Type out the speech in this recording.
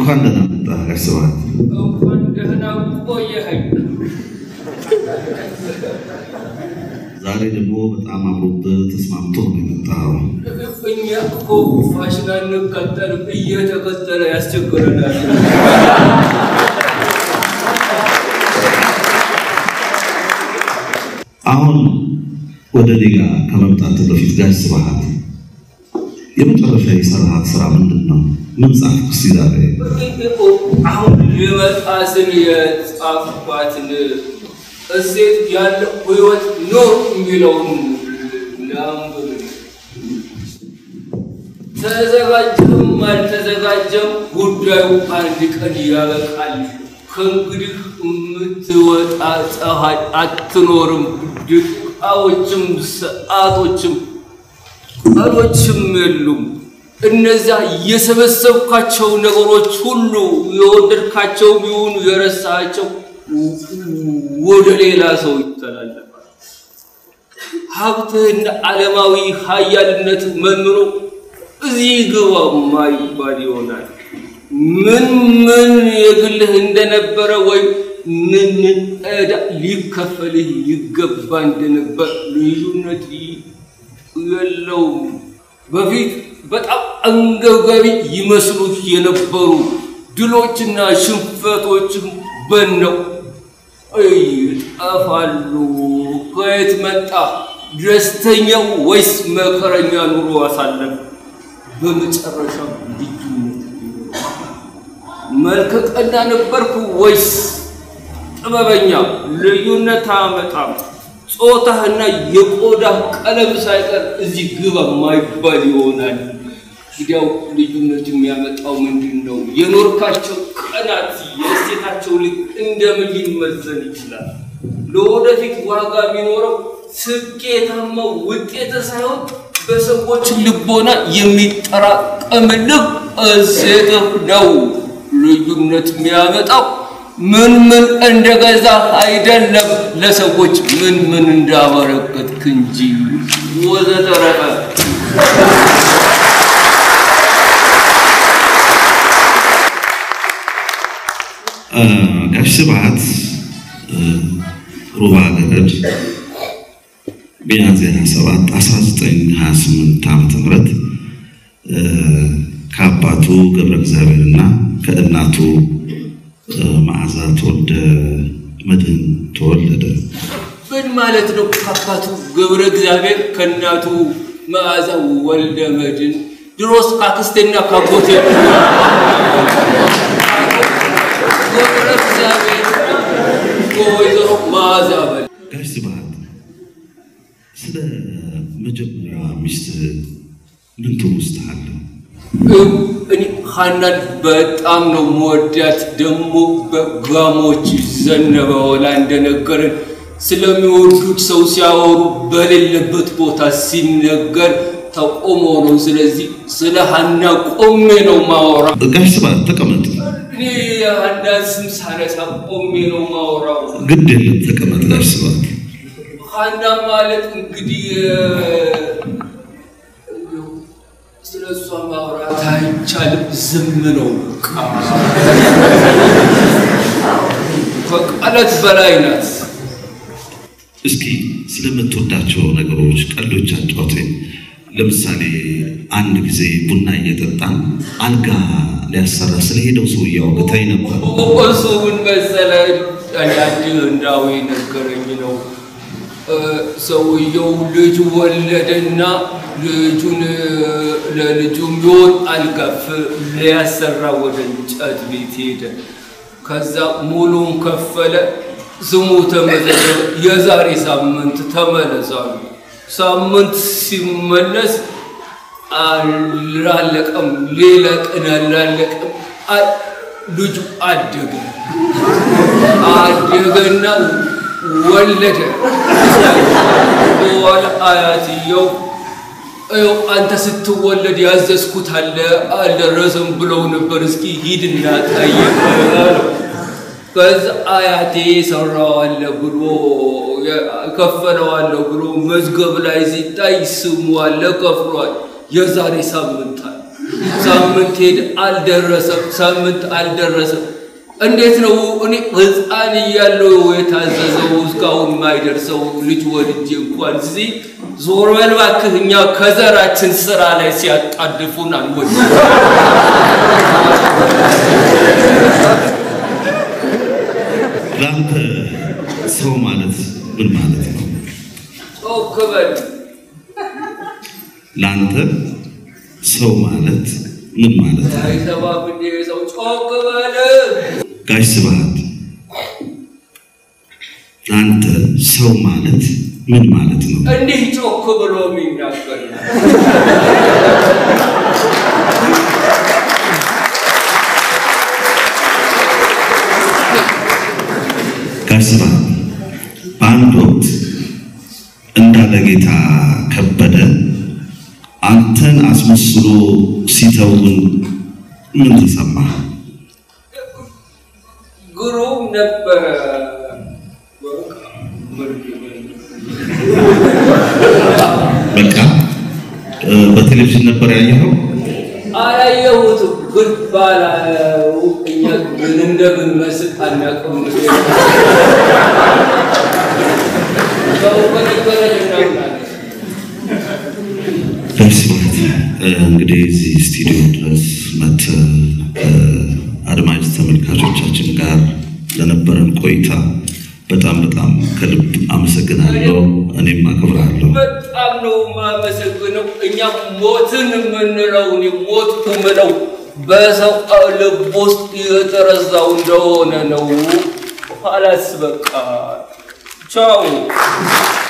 እንኳን ደህና መጣህ ጋሽ ስብሐት። እንኳን ደህና ቆየኸኝ። ዛሬ ደግሞ በጣም አምሮብህ ተስማምቶ ነው የመጣኸው። እኛ እኮ ፋሽን አንከተልም፣ እየተከተለ ያስቸግረናል። አሁን ወደ እኔ ጋ ከመምጣት በፊት ጋሽ ስብሐት የመጨረሻ የሰራሃት ስራ ምንድን ነው? ምን ጻፍክ እስቲ ዛሬ? አሁን ልመጣ ስል የጻፍኳትን እሴት ያለው ህይወት ኖር የሚለውን ላንብብ። ተዘጋጀም አልተዘጋጀም ጉዳዩ አንድ ቀን ያበቃል። ከእንግዲህ የምትወጣ ፀሐይ አትኖርም። ደቂቃዎችም ሰዓቶችም ቀኖችም የሉም። እነዚያ የሰበሰብካቸው ነገሮች ሁሉ የወደድካቸው ቢሆኑ የረሳቸው ወደ ሌላ ሰው ይተላለፋል። ሀብትህና ዓለማዊ ሀያልነት መንኖ እዚህ ግባ ማይባል ይሆናል። ምን ምን የግልህ እንደነበረ ወይም ምን ምን ዕዳ ሊከፈልህ ይገባ እንደነበር ልዩነት የለውም። በፊት በጣም አንገብጋቢ ይመስሉህ የነበሩ ድሎችና ሽንፈቶችም በነው ይጠፋሉ። ከየት መጣ? ደስተኛው ወይስ መከረኛ ኑሮ አሳለፍ? በመጨረሻ ልዩነት መልከ ቀና ነበርኩ ወይስ ጥበበኛ? ልዩነት አመጣም። ጾታህና የቆዳ ቀለም ሳይቀር እዚህ ግባ ማይባል ይሆናል። እንግዲያው ልዩነት የሚያመጣው ምንድን ነው? የኖርካቸው ቀናት የእሴታቸው ልክ እንደምን ሊመዘን ይችላል? ለወደፊት ዋጋ የሚኖረው ስኬታማ ውጤት ሳይሆን በሰዎች ልቦና የሚጠራቀምልህ እሴትህ ነው። ልዩነት የሚያመጣው ምን ምን እንደገዛ አይደለም፣ ለሰዎች ምን ምን እንዳበረከትክ እንጂ ወዘተረፈ። ጋሽ ስብሐት ሩባ ገረድ ሚያዝያ 27 1928 ዓመተ ምህረት ከአባቱ ገብረ እግዚአብሔርና ከእናቱ መዓዛ ተወልደ መድህን ተወለደ። ምን ማለት ነው? ከአባቱ ገብረ እግዚአብሔር ከእናቱ መዓዛ ወልደ መድህን። ድሮስ ካክስቴና ካጎቴ ገብረ እግዚአብሔር ከወይዘሮ መዓዛ በል ጋሽ ስብሐት ስለ መጀመሪያ ሚስት ምን ትውስታ አለ? እኔ ሀናን በጣም ነው መወዳት። ደግሞ በጋሞች ዘነበ ወላ እንደነገረን ስለሚወዱት ሰው ሲያወሩ በሌለበት ቦታ ሲነገር ተቆሞ ነው። ስለዚህ ስለ ሀና ቆሜ ነው ማወራ። ጋሽ ስብሐት ተቀመጥ። እኔ የሀናን ስም ሳነሳ ቆሜ ነው ማወራው። ግድ የለም ተቀመጥ ጋሽ ስብሐት። ሀና ማለት እንግዲህ ስለ እሷ ማውራት አይቻልም። ዝም ነው በቃ። ከቃላት በላይ ናት። እስኪ ስለምትወዳቸው ነገሮች ቀልዶች አጫውተኝ። ለምሳሌ አንድ ጊዜ ቡና እየጠጣን አልጋ ሊያሰራ ስለሄደው ሰውዬ አውግታኝ ነበር። እሱ ምን መሰለህ፣ አንድ ህንዳዊ ነገረኝ ነው። ሰውየው ልጅ ወለደና ልጁን ለልጁ የሚሆን አልጋ ሊያሰራ ወደ እንጨት ቤት ሄደ። ከዛ ሙሉን ከፈለ። ስሙ ተመዘገበ። የዛሬ ሳምንት ተመለሳሉ። ሳምንት ሲመለስ አላለቀም፣ ሌላ ቀን አላለቀም። ልጁ አደገ አደገና ወለደ። በኋላ አያትየው ይኸው አንተ ስትወለድ ያዘዝኩት አለ አልደረሰም ብለው ነበር፣ እስኪ ሂድና ጠይቅ አለው። ከዛ አያቴ ሰራዋለ ብሎ ከፈለዋለሁ ብሎ መዝገብ ላይ ሲታይ ስሙ አለ ከፍሏል። የዛሬ ሳምንት አለ። ሳምንት ሄድ አልደረሰም፣ ሳምንት አልደረሰም። እንዴት ነው እኔ ሕፃን እያለሁ የታዘዘው እስካሁን የማይደርሰው ልጅ ወልጄ እንኳን እዚህ ዞር በል እባክህ፣ እኛ ከዘራችን ስራ ላይ ሲያጣድፉን አንወድ ለአንተ ሰው ማለት ምን ማለት ነው? ጮክ በል ለአንተ ሰው ማለት ምን ማለት ነው? አይሰማም እንዴ ሰው ጮክ በል ጋሽ ስብሐት ለአንተ ሰው ማለት ምን ማለት ነው? እንዲህ ጮክ ብሎ የሚናገር ጋሽ ስብሐት በአንድ ወቅት እንዳለ ጌታ ከበደ አንተን አስመስሎ ሲተውን ምን ተሰማህ? ግሩም ነበረ። በቃ እ፣ በቴሌቪዥን ነበር ያየኸው? አላየሁትም፣ ግን ባላየው እኛ ምን እንደምንመስል አናውቅም። ሰው በነገረን እናምናለን። ጋሽ ስብሐት እ፣ እንግዲህ እዚህ ስቱዲዮ ድረስ መጥተህ ከአድማጭ ተመልካቾቻችን ጋር ለነበረን ቆይታ በጣም በጣም ከልብ አመሰግናለሁ። እኔም አከብርሃለሁ። በጣም ነው የማመሰግነው። እኛ ሞትን የምንለው እኔ ሞት ምለው በሰው ልብ ውስጥ የተረዛው እንደሆነ ነው። ኋላስ በቃ ቻው።